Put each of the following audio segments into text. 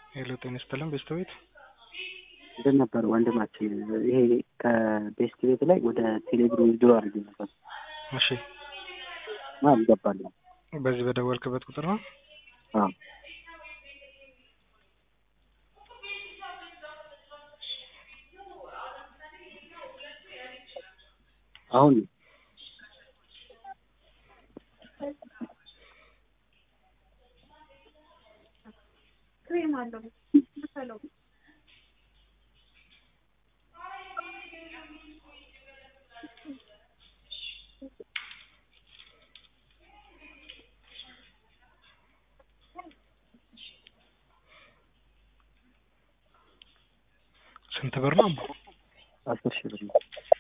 ሄሎ ጤና ይስጥልን ቤስት ቤት እንትን ነበር ወንድማችን ይሄ ከቤስት ቤት ላይ ወደ ቴሌብር ዊዝድሮ አድርጌ ነበር እሺ እና አልገባልም። በዚህ በደወልክበት ቁጥር ነው አዎ አሁን ስንት ብር ነው? አስር ሺህ ብር ነው።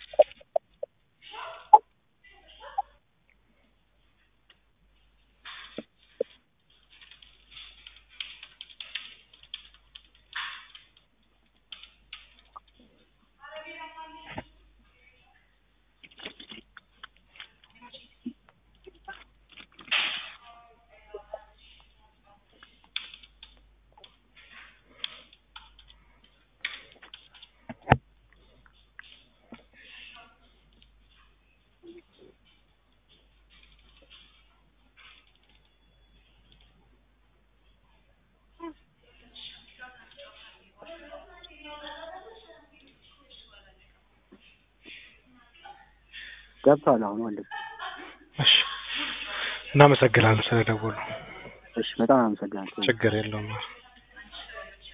ገብቷል አሁን ወንድም። እሺ እናመሰግናለን ስለደወሉ። እሺ በጣም አመሰግናለሁ። ችግር የለውም።